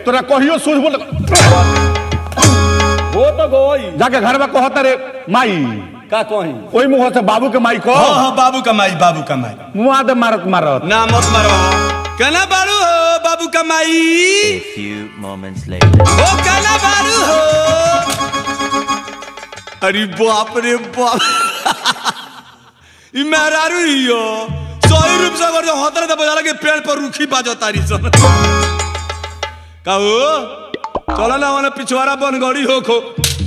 तोरा कहियो सूझ बोल वो तो गोई जाके घर में कहता रे माई का कही ओई मुंह से बाबू के माई को हाँ हाँ बाबू कमाई बाबू कमाई मुंह दे मारत मारत ना मत मारो कहना बारू हो बाबू कमाई A few moments later. ओ कहना बारू हो अरे बाप रे बाप ई मेहरारू ही हो सही रूप से अगर जो होतरे तो बजा के पेड़ पर रूखी बाजो तारी सन कहू चलो ना वाला पिछवाड़ा बनगड़ी हो खो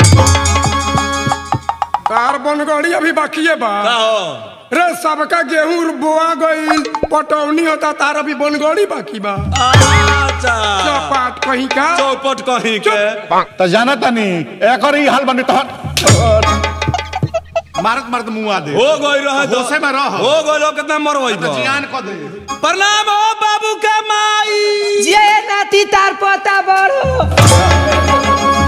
कार बनगड़ी अभी बाकी है बा कहो रे सबका गेहूं बोआ गई पटौनी होता तार अभी बनगड़ी बाकी बा अच्छा चपाट कहीं का चौपट कहीं के तो जाना तनी एकर ही हाल बने तो मारत मारत मुंह दे हो गई रह दो होशे में रह। हो गई लो कितना मरवाई बा जियान को दे प्रणाम हो बाबू का माई जे नाती तार पोता बड़ो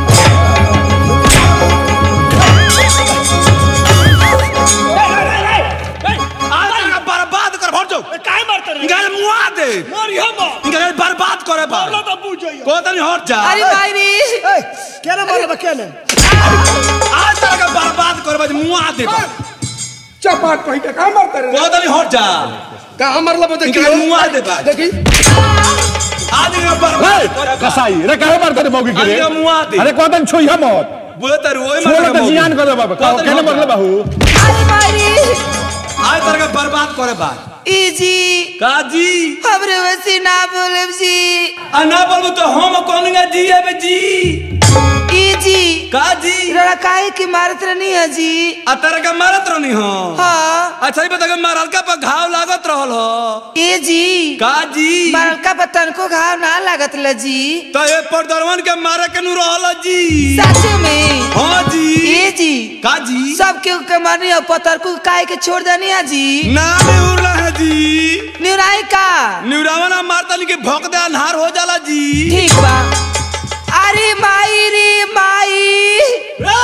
आज बर्बाद कर भर जाओ काय मारते रे इनका मुआ दे मोर यो मो इनका बर्बाद करे बा बोलो तो पूछो यो को तनी हट जा अरे भाई रे केने बोलो बा केने आज तक बर्बाद करे बा मुआ दे चपाट कहीं का का मारता रे को तनी हट जा का हमर लब देखी इनका मुआ दे बा देखी आज इनका बर्बाद करे बा कसाई रे काहे मारत रे मौगी के रे इनका मुआ दे अरे कोदन छुइया मत बोले तर ओए छोड़ मत तो जियान कर दे बाबा को तनी कहने हट मरले जा। बाहू अरे भाई रे आज तक बर्बाद करे बा ई जी काजी हमरे वैसे ना बोले जी आ ना बोलबो तो हम कहूंगा जी है बे जी ई जी काजी लड़ा काहे की मारत रहनी है जी आ तेरे का मारत रहनी हो हाँ अच्छा ही बता के मारलका पर घाव लागत रहल हो ए जी काजी मरका पतन को घाव ना लागत ल जी तो ये परदरवन के मारे के नु रहल जी सच में हाँ जी ए जी काजी सब के के मारनी और पतर को काहे के छोड़ देनी है जी ना उड़ला है जी निराई का निउरावना मारतनी के भौंक दे अन्हार हो जाला जी ठीक बा अरे माई रे माई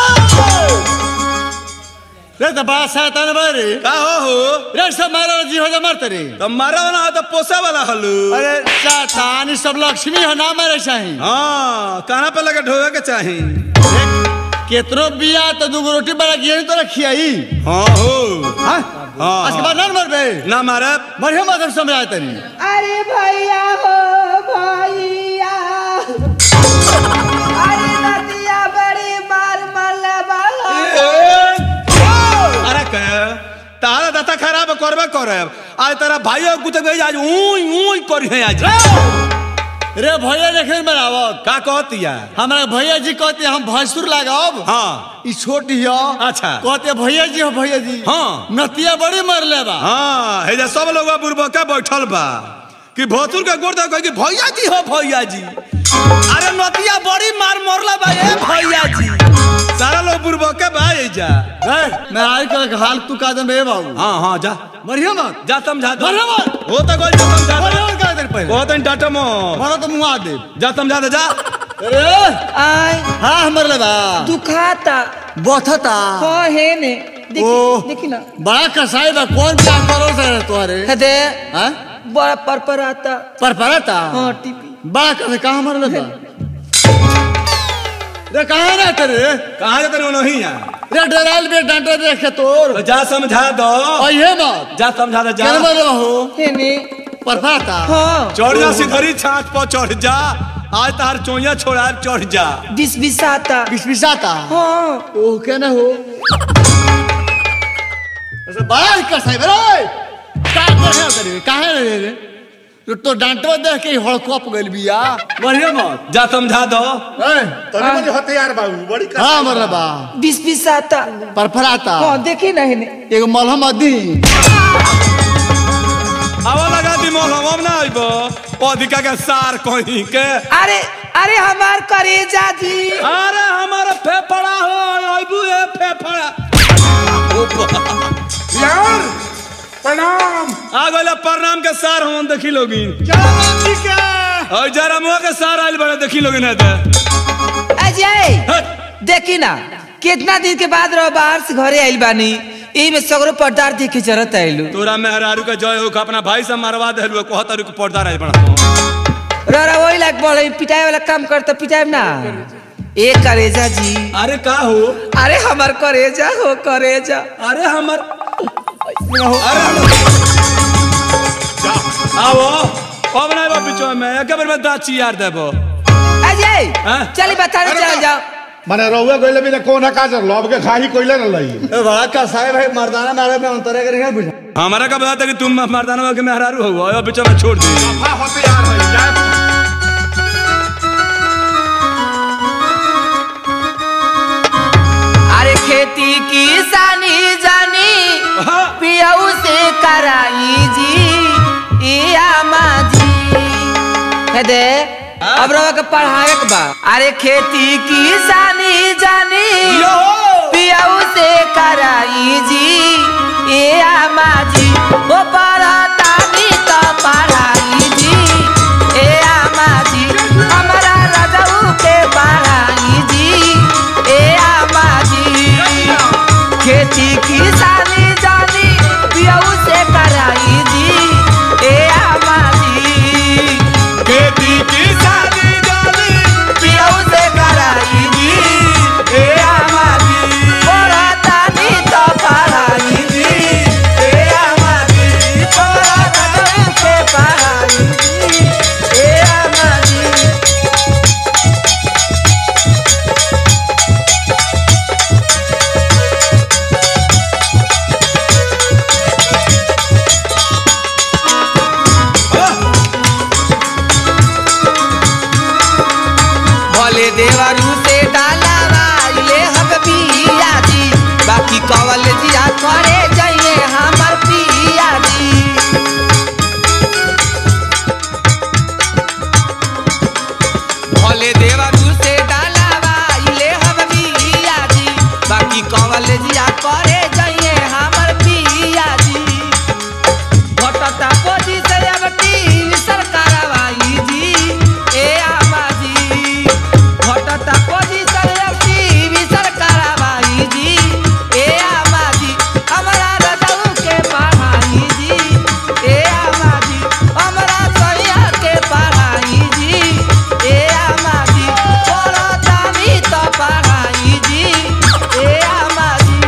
रे तो बड़ा शैतान बा रे का हो हो रे सब मारा जी हो जा मारते रे तो मारा ना तो पोसे वाला हलू अरे शैतान ई सब लक्ष्मी हो ना मारे चाही हाँ कहाँ पे लगे ढोवे के चाही केतरो बिया तो दूगो रोटी बड़ा गिर तो रखियाई हाँ हो हां हाँ, आज के बाद ना मर बे ना मारे बढ़िया मतलब समझाए तनी अरे भैया हो भैया अरे नदिया बड़ी मार मल्ला बाला अरे कह तारा दता खराब करबे करे आज तेरा भाइयों कुछ गई आज ऊई ऊई करी है आज रे भैया देखे बनावत का कहती है हमारा भैया जी कहते हम भैंसुर लगाओ हाँ ई छोटी हो अच्छा। कहते भैया जी हो भैया जी हाँ। नतिया बड़ी मर ले बा हाँ हे जे सब लोग बुरबका बैठल बा कि भोतुर के गोड़ दे कि भैया जी हो भैया जी अरे नतिया बड़ी मार मरला बा ए भैया जी सारा लोग बुरबके बा ए जा ए मैं आई कर हाल तू का दम बे बाबू हाँ हाँ जा बढ़िया मत जा समझा दो बढ़िया मत हो तो गोल जा समझा बढ़िया दो मत का देर पहले बहुत डाटा मो मारा तो मुंह आ दे जा समझा दे जा अरे आय हाँ मर ले बा दुखाता बथता हाँ है ने ओ। देखी देखी ना बड़ा कसाई बा कौन क्या करो सर तुम्हारे हदे हाँ बड़ा पर पर आता पर परता हाँ टीपी बड़ा कसे कहाँ मर ले बा रे कहाँ ना तेरे कहाँ जाते रहो नहीं है रे डराल बे डांटा देख के तोर तो जा समझा दो और ये बात जा समझा दे जा क्या मर रहो है ने पर परता हाँ चढ़ जा सिधरी छात पर चढ़ जा आज तार चोइया छोड़ा चढ़ जा बिस बिस आता बिस बिसाता हाँ ओ क्या ना हो ऐसे बड़ा ही कसाई बे रे का कर है तेरे काहे रे रे तो तो डांटवा देख के हड़कप गइल बिया बढ़िया मत जा समझा दो ए तनी मनी हथियार बाबू बड़ी हां मर बा बिस बिस आता पर फराता हाँ देखी ना है ने एगो मलहम अदी आवा लगा दी मोल हम ना आइबो अधिका के सार कहीं के अरे अरे हमार करेजा जी अरे हमारा फेफड़ा हो आइबू ए फेफड़ा यार प्रणाम आ गइला प्रणाम के सार हम देखी लोगी चलो के और जरा मुआ के सार आइल बड़े देखी लोगी ना दे अजय देखी ना कितना दिन के बाद रहो बाहर से घरे आइल बानी यही में सगरो पर्दार देख के जरूरत आइलू तोरा मेहरारू के जय हो के अपना भाई से मरवा दे कहता रुक पर्दा रह बड़ा ररा वही लाग बोले पिटाए वाला काम कर तो पिटाए ना ए करेजा जी अरे का हो अरे हमार करेजा हो करेजा अरे हमर अरे हमर आओ अब नहीं बा पीछे में एक बार में दाची यार देबो अजय हाँ? चली बताने अरे चल बा- जाओ माने रहुआ गइले बिना कोना का जर लब के खाही कोइले न लई ए बड़ा का साहेब है मर्दाना मारे में अंतर है नहीं बुझा हमारा का बताता कि तुम मर्दाना के मेहरारू हो अब पीछे में छोड़ दी हां हथियार है जाए अरे खेती किसानी जानी हाँ। पियाऊ से कराई जी इया माजी हे दे अब रवा के पढ़ावे के बा अरे खेती किसानी जानी यो पियाऊ से कराई जी इया माजी ओ पढ़तानी तो पढ़ाई जी इया माजी हमरा रजऊ के पढ़ाई जी इया माजी खेती किसानी जानी पियऊ से कराई जी ए आमाजी खेती किसानी जानी पियऊ से कराई जी ए आमाजी पढ़तानी तो पढ़ाई जी ए आमाजी पढ़तानी के पढ़ाई जी ए आमाजी भले देवरू से डालावाइले हम पिया जी बाकी कवल जिया करे जाइए हमर पिया जी भले देवरू से डालावाइले हम पिया जी बाकी कवल जिया करे जाइए हमर पिया जी भटता पोजी से अब टीवी सरकार आई जी ए आमाजी भटता पोजी से अब टीवी सरकार आई जी ए आमाजी हमरा रजऊ के पढ़ाई जी ए आमाजी हमरा सैया के पढ़ाई जी ए आमाजी पढ़तानी तो पढ़ाई जी ए आमाजी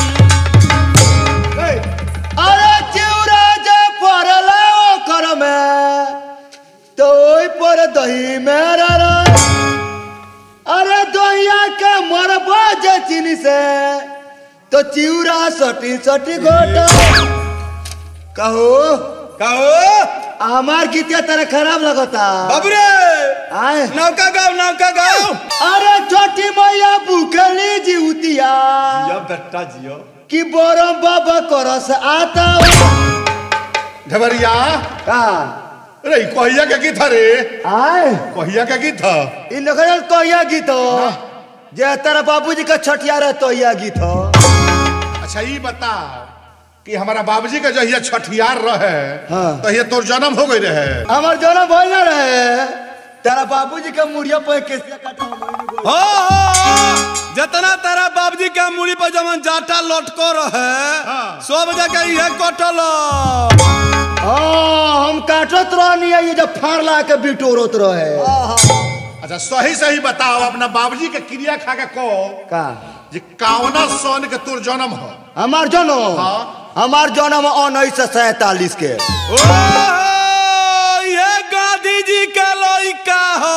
अरे चिउरा जे पड़ला ओकर में तो ओइ पर दही में रे अरे दहिया के मरबा जे चीनी से तो चिउरा सटी सटी घोट कहो कहो हमार गीतिया तेरे खराब लगता बाबू रे आए नौका गाँव नौका गाँव अरे छोटी मैया बुकली जीवतिया बेटा जियो कि बोरम बाबा करस आता ढबरिया का रे कहिया के गीत रे आए कहिया के गीत इ नखरल कहिया गीत हो जे तेरा बाबूजी का छठिया रहे तो यह गीत हो अच्छा ये बता कि हमारा बाबूजी का जहिया छठियार रहे हाँ। तहिया तोर जन्म हो गई रहे हमार जोना भइल ना रहे तेरा बाबूजी का मुड़िया पे केसिया काटा हम ओइमे बोल- हो हो जितना तेरा बाबूजी के मूड़ी पर जमन जाटा लटको रहे सब जगह ये कटल हाँ हम काटत रहनी है ये जब फाड़ला के बिटोरत रहे अच्छा सही सही बताओ अपना बाबूजी के क्रिया खा के को का जे कावना सन के तोर जन्म हो हमार जन्म हाँ। हमार जन्म उन्नीस सौ सैतालीस के ओ ये गांधी जी के लइका हो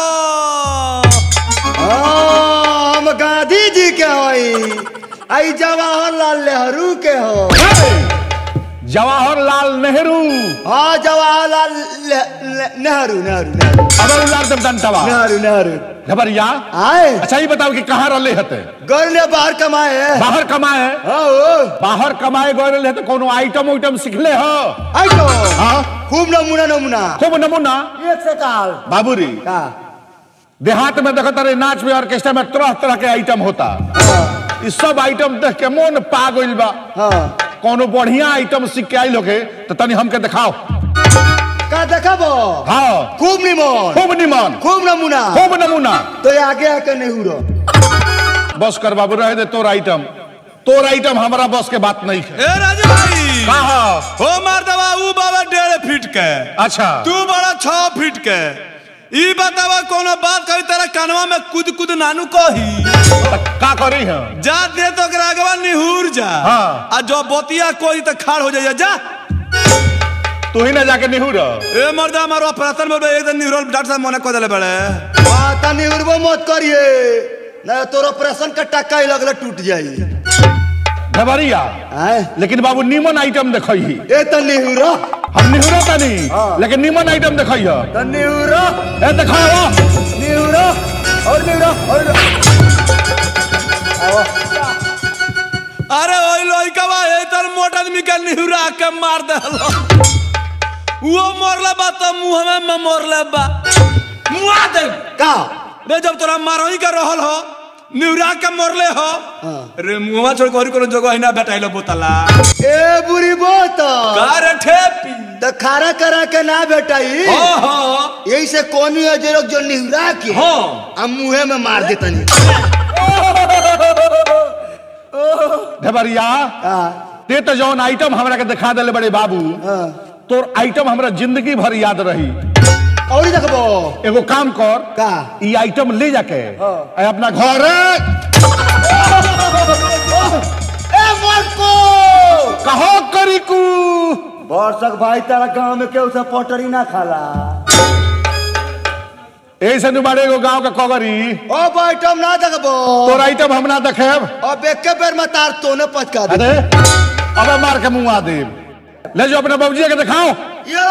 हाँ, हम गांधी जी के हई आई जवाहरलाल नेहरू के हो जवाहरलाल नेहरू हाँ जवाहरलाल ने- ने- नेहरू नेहरू नेहरू अबर उलार दम दंतवा नेहरू नेहरू घबरिया आए अच्छा ये बताओ कि कहाँ रहले हते गौर ने बाहर कमाए हैं। बाहर कमाए हाँ ओ, बाहर कमाए गए रहे तो कोनो आइटम उइटम सीखले हो आई तो हाँ खूब नमूना नमूना खूब नमूना एक से काल बाबूरी का देहात में देखत रहे नाच में ऑर्केस्ट्रा में तरह तरह के आइटम होता हाँ इस सब आइटम देख के मन पा गइल बा हाँ कोनो बढ़िया आइटम सीख के आइल होके तो तनी हमके दिखाओ का देखबो हाँ खूब निमन खूब निमन खूब नमूना खूब नमूना तो आगे आके नेहरू रहो बस कर बाबू रहे दे तोर आइटम तोर आइटम हमारा बस के बात नहीं है ए राजू भाई कहा हो मार दवा ऊ बाबा डेढ़ फीट के अच्छा तू बड़ा छह फीट के ई बतावा कोनो बात कही तेरा कानवा में कूद कूद नानू कही का करी है जा दे तो ओकरा अगवा निहुर जा हाँ। आ जो बोतिया कोई तो खाड़ हो जाइए जा तू ही ना जाके निहुर ए मर्दा हमारो ऑपरेशन में एक दिन निहुरल डॉक्टर साहब मने कह देले बड़े माता निहुरबो मत करिए ना तोर ऑपरेशन का टक्का ही लगल टूट जाई ढबरिया आए लेकिन बाबू नीमन आइटम देखई ही ए त निहुरो हम निहुरो तनी लेकिन नीमन आइटम देखई है त निहुरो ए देखाओ निहुरो और निहुरो और आओ अरे ओई लइकवा ए तर मोट आदमी के निहुरा के मार देलो वो मरले बा तो मुंह में में मरले बा मुआ दे का रे जब तोरा मारही के रहल हो निहुरा के मरले हो रे मुंहवा छोड़ के और कोनो जगह हिना बेटाइलो बोतला ए बुरी बोत का रे ठेपी त खारा करा के ना बेटाई हो हो यही से कोनी अजरक जो निहुरा के हो आ मुंहे में मार देतनी ढबरिया आ ते तो जौन आइटम हमरा के दिखा देले बड़े बाबू हाँ। तोर आइटम हमरा जिंदगी भर याद रही और ही देखबो एगो काम कर का ई आइटम ले जाके हाँ। आ अपना घर ए मरको कहो करी कू वर्षक भाई तारा गांव में केहू से पटरी ना खाला ऐसे नुबारे एगो गांव के कगरी अब आइटम ना देखबो तोर आइटम हम ना देखेब अब एक के बेर में तार तोने पचका दे अरे अब मार के मुंह दे ले जो अपने बाबूजी के दिखाओ ये!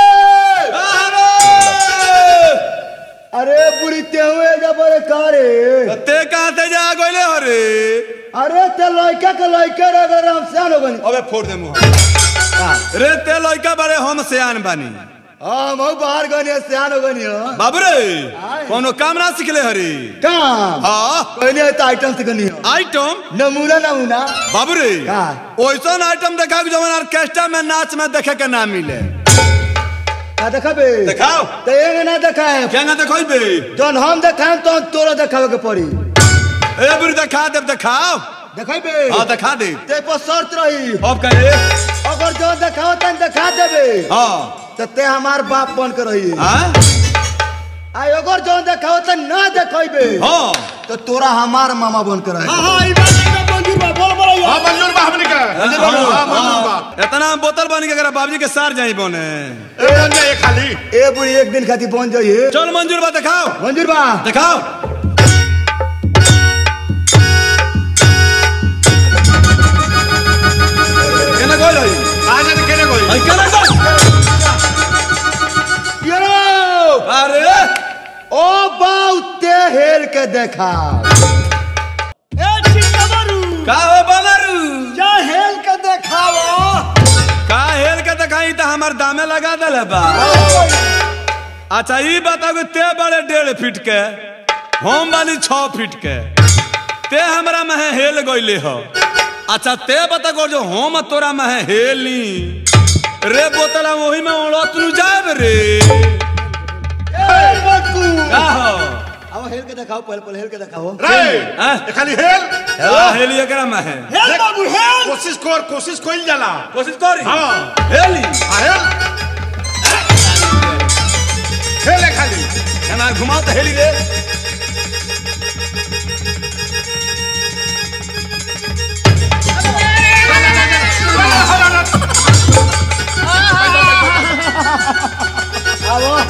अरे बुरी तेहुए जबर कारे ते कहां ते जा गइले हो रे अरे ते लइका के लइका रे अगर हम सियान हो गनी अबे फोड़ दे मुंह रे ते लइका बड़े हम सियान बानी हां मऊ बाहर गनी सियान हो गनी हो बाबू रे कोनो काम ना सिखले हरी काम हाँ कहने तो आइटम से गनी हो आइटम नमूना नमूना बाबू रे का? ओइसन आइटम देखा कि जवन ऑर्केस्ट्रा में नाच में देखे के ना मिले का देखबे दिखाओ तो एंग ना देखाए क्या ना देखोई बे जौन हम देखाए तो तोरा देखावे के पड़ी ए बुरी दिखा दे दिखाओ देखेबे हाँ दिखा दे ते पर शर्त रही अब करे अगर जो देखाओ तन देखा देबे हाँ तो ते हमार बाप बन के रही हाँ आ अगर जो देखाओ तन ना देखेबे हाँ तो तोरा हमार मामा बन के रही हाँ मंजूर बा हमनी के मंजूर बा हाँ, मंजूर बा इतना बोतल बन के अगर बाबूजी के सार जाई बने ए अंजा ये खाली ए बुढ़ी एक दिन खातिर बन जाइए चल मंजूर बा दिखाओ मंजूर बा दिखाओ केना गोल होई आ जा केने कोई आई केना गोल यो अरे ओ बाऊ ते हेल के देखा का हो बनरू जा हेल के देखाओ का हेल के दिखाई त हमर दामे लगा देले बा अच्छा ई बताओ कि ते बड़े डेढ़ फीट के हम वाली छह फीट के ते हमरा में हेल गईले हो अच्छा ते बता गो जो हम तोरा में हेली रे बोतला वही में उड़त नु जाब रे ए बकू का हो अब हेल के देखाओ पहले पहले हेल के देखाओ रे हैं? ये खाली हेल का हेली एकरा में है हेल बाबू हेल कोशिश कर कोशिश कोई जाला कोशिश करी हाँ हेली आ हेल हेल है खाली केना घुमाओ तो हेली रे आओ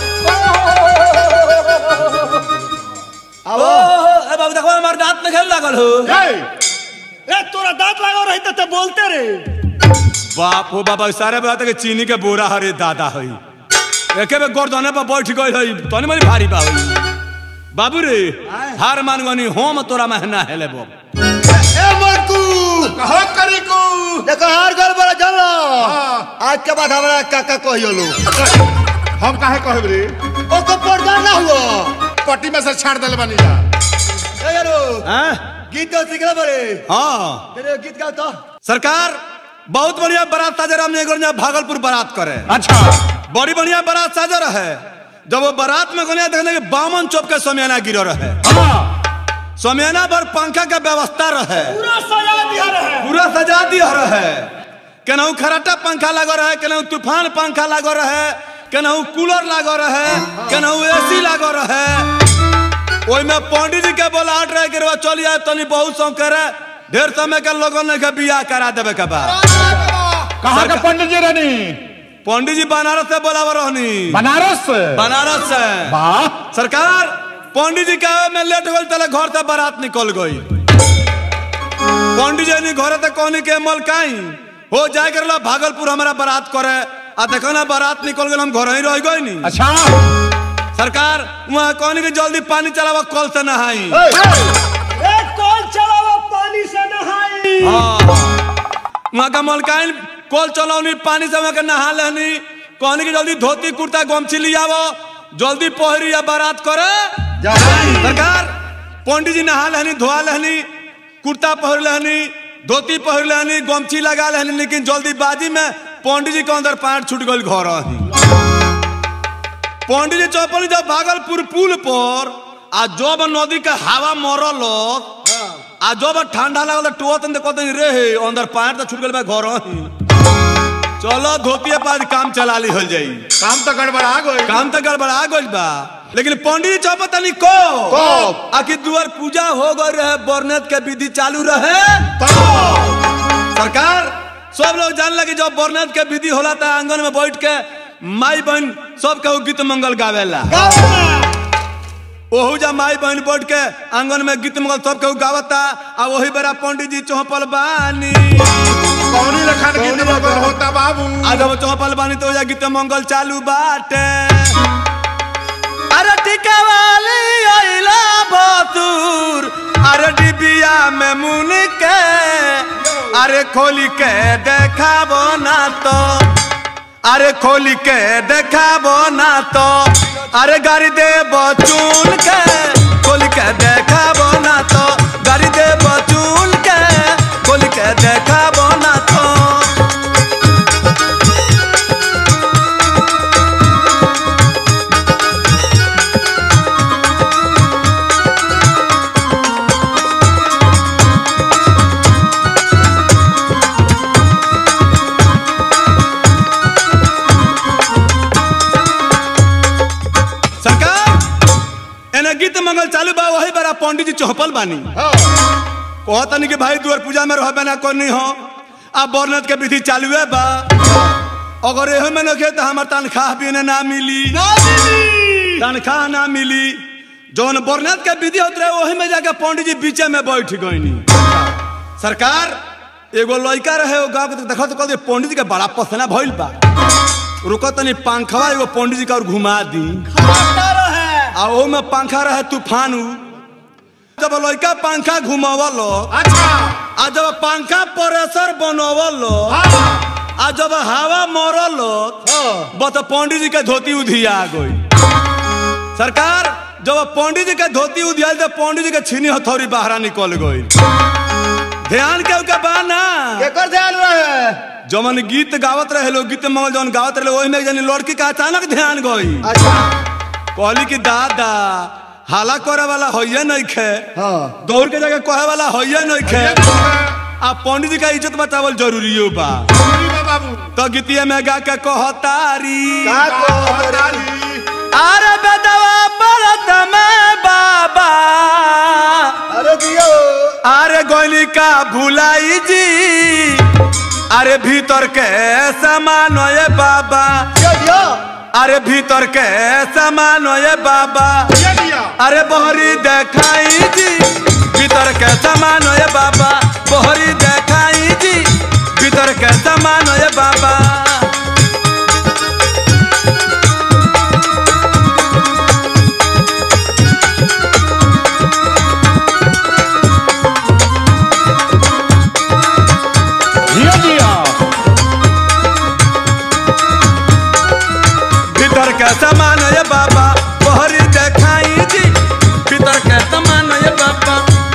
ओ ए बाबू देखो हमार दांत में खेल लागल हो ए ए तोरा दांत लागो रही तो बोलते रे बाप हो बाबा सारे बात के चीनी के बोरा हरे दादा हई एके बे गर्दने पर बैठ गई हई तनी मनी भारी बा हई बाबू रे हार मान गनी हम तोरा महना हेले बो ए बकू कहो करी को देखो हार गल बड़ा चलो हाँ। आज के बाद हमरा काका कहियो लो हम काहे कहब रे ओको पर्दा ना हुआ पट्टी में से छाड़ दल बनी जा ए यारो हैं गीत तो सीखला बड़े हां तेरे गीत गाओ तो सरकार बहुत बढ़िया बारात साजर हमने एगो ने भागलपुर बारात करे अच्छा बड़ी बढ़िया बारात साजर है जब वो बारात में गनिया देखने के बामन चौक के समियाना गिरो रहे हाँ समियाना पर पंखा के व्यवस्था रहे पूरा सजा दिया रहे पूरा सजा दिया रहे केनाहू खराटा पंखा लगो रहे केनाहू तूफान पंखा लगो रहे केनाहू कूलर लागो रहे केनाहू एसी लागो रहे ओई में पंडित जी के बोलाहट रहे कि रउआ चल जाए तनी बहुत सौ करे ढेर समय के लोगन ने के बियाह करा देवे के बा कहाँ का पंडित जी रानी पंडित जी बनारस से बोलाव रहनी बनारस से बनारस से वाह सरकार पंडित जी के आवे में लेट होल तले घर से बारात निकल गई पंडित जी ने घर तक कहनी के मलकाई हो जाए कर भागलपुर हमारा बारात करे आ देखो ना बारात निकल गए हम घर ही रह गए नी अच्छा सरकार वहाँ कहनी कि जल्दी पानी चलावा कल से नहाई हाँ। वहाँ का मलकाइन कल चलौनी पानी से वहाँ के नहा लेनी कहनी कि जल्दी धोती कुर्ता गमछी लियावो जल्दी पहरी या बारात करे सरकार पंडित जी नहा लेनी धोआ लेनी कुर्ता पहर लेनी धोती पहर लेनी गमछी लगा लेनी लेकिन जल्दीबाजी में पंडित जी के अंदर पैंट छूट गई घर ही पंडित जी चौपनी जब भागलपुर पुल पर आ जब नदी के हवा मरल आ जब ठंडा लगल टोत कहते रे हे अंदर पैंट तो छूट गल बा घर ही चलो धोतिए पास काम चला ली हो जाई काम तो गड़बड़ा गई काम तो गड़बड़ा गइल बा लेकिन पंडित जी चौपत तनी को कब? आखिर दुआर पूजा हो गई रहे बरनेत के विधि चालू रहे सरकार सब लोग जान लगे जब बरनेत के विधि होला था आंगन में बैठ के माई बहन सब के गीत मंगल गावेला ओहू जा माई बहन बैठ के आंगन में गीत मंगल सब के गावता आ वही बेरा पंडित जी चौपल बानी कौनी लखन गीत मंगल होता बाबू आ जब चौपल बानी तो जा गीत मंगल चालू बाटे अरे टीका वाली आइला बतूर अरे डिबिया में मुन के अरे खोली के देखाबो ना तो अरे खोली के देखाबो ना तो अरे गाड़ी दे बचून के खोली के देखाबो ना तो गाड़ी दे बचून के खोली के देखाबो ना तो सरकार एने गीत मंगल चालू बा वही बेरा पंडित जी चौपल बानी कहतनी कि भाई दुआर पूजा में रहबे ना करनी हो अब बरनत के विधि चालू है बा अगर एहो में नखे तो हमार तनख्वाह भी इन्हें ना मिली तनख्वाह ना मिली जौन बरनत के विधि होत रहे वही में जाके पंडित जी बीचे में बैठ गईनी सरकार एगो लड़का रहे वो गाँव के देखो तो कहते पंडित जी के बड़ा पसना भइल बा रुको तनी पंखवा एगो पंडित जी का और घुमा दी आ ओ में पंखा रहे तूफान उ। जब लड़का पंखा घुमावल अच्छा आ जब पंखा प्रेशर बनवल आ जब हवा मरल बस पंडित जी के धोती उधिया गई सरकार जब पंडित जी के धोती उधियाल तो पंडित जी के छीनी हथौड़ी बाहर निकल गई ध्यान के उनका बाना केकर ध्यान रहे जमन गीत गावत रहे लोग गीत मंगल जवन गावत रहे ओही में जनी लड़की का अचानक ध्यान गई अच्छा कहली कि दादा हाला करे वाला होइए नहीं खे हाँ दौड़ के जाके कहे वाला होइए नहीं खे आ पंडित जी का इज्जत बचावल जरूरी बा जरूरी बा बाबू तो गीतिया में गा के कहतारी का को हड़ताली। अरे बेदवा बरत में बाबा अरे दियो अरे गोली का भुलाई जी अरे भीतर के सामान ये बाबा दियो दियो अरे भीतर के सामान ये बाबा ये दिया अरे बहरी देखाई जी भीतर के सामान ये बाबा बहरी देखाई जी भीतर के सामान ये बाबा दियो दियो भीतर के सामान ये बाबा बहरी देखाई जी भीतर के सामान ये बाबा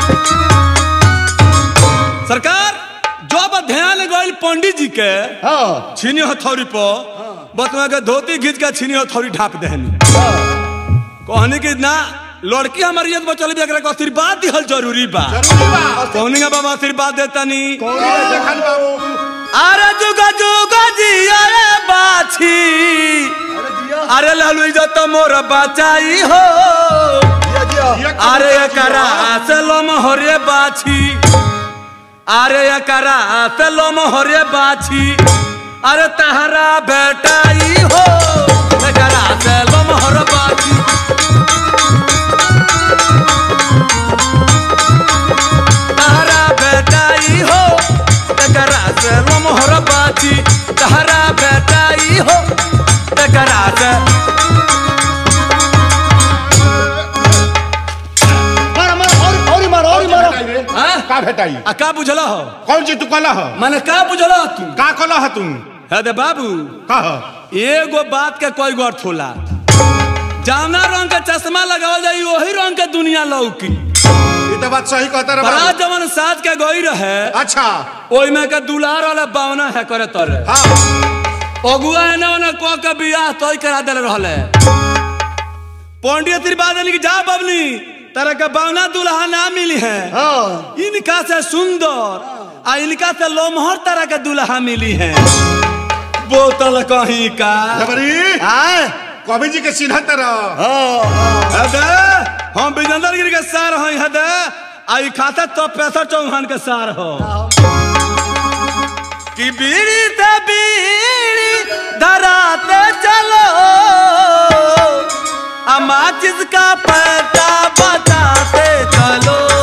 सरकार जब ध्यान गइल पंडित जी के हाँ छीनी हथौड़ी पर बतवा के धोती खींच के छीनी हथौड़ी ढाप देहनी कहनी कि ना लड़की हमारी इज्जत बचल भी एकरा के आशीर्वाद दिहल जरूरी बा जरूरी बा कहनी का बाबा आशीर्वाद देतनी देखन बाबू अरे जुगा जुगा जी अरे बाछी अरे दियो अरे लालू इज्जत मोर बचाई हो ये कब अरे बची एकरा हो? से लोम हरे बाछी अरे एकरा से लोम हरे बाछी अरे तहरा बेटाई हो एकरा से लोम हर बाछी तहरा बेटाई हो एकरा से लोम हर बाछी तहरा बेटाई हो एकरा से मार मार और और मार और का मार भेटाई रे? हाँ? का भेटाई आ का बुझल हो कौन चीज तू कला ह मैंने का बुझल तू का कला ह तू है दे बाबू का ह एगो बात के कोई गौर थोला जावना रंग के चश्मा लगावल जाई वही रंग के दुनिया लौकी ये तो बात सही कहता रे बड़ा बाबू जवन साज के गई रहे अच्छा ओई में के दुलार वाला बावना है करे तोरे हाँ अगुआ है ना ओने को के बियाह तोय करा देले रहले पंडित त्रिपादी की जा बबली तरह के बावना दुल्हा ना मिली है हां इनका से सुंदर आ इनका से लोमहर तरह के दुल्हा मिली है बोतल कहीं का जबरी आए कवि जी के चिन्ह तरह हां हदे हम विजेंद्र गिरी के सार हई हदे आई खाता तो पैसा चौहान के सार हो कि बीड़ी ते बीड़ी धराते चलो अमा जिसका पता बताते चलो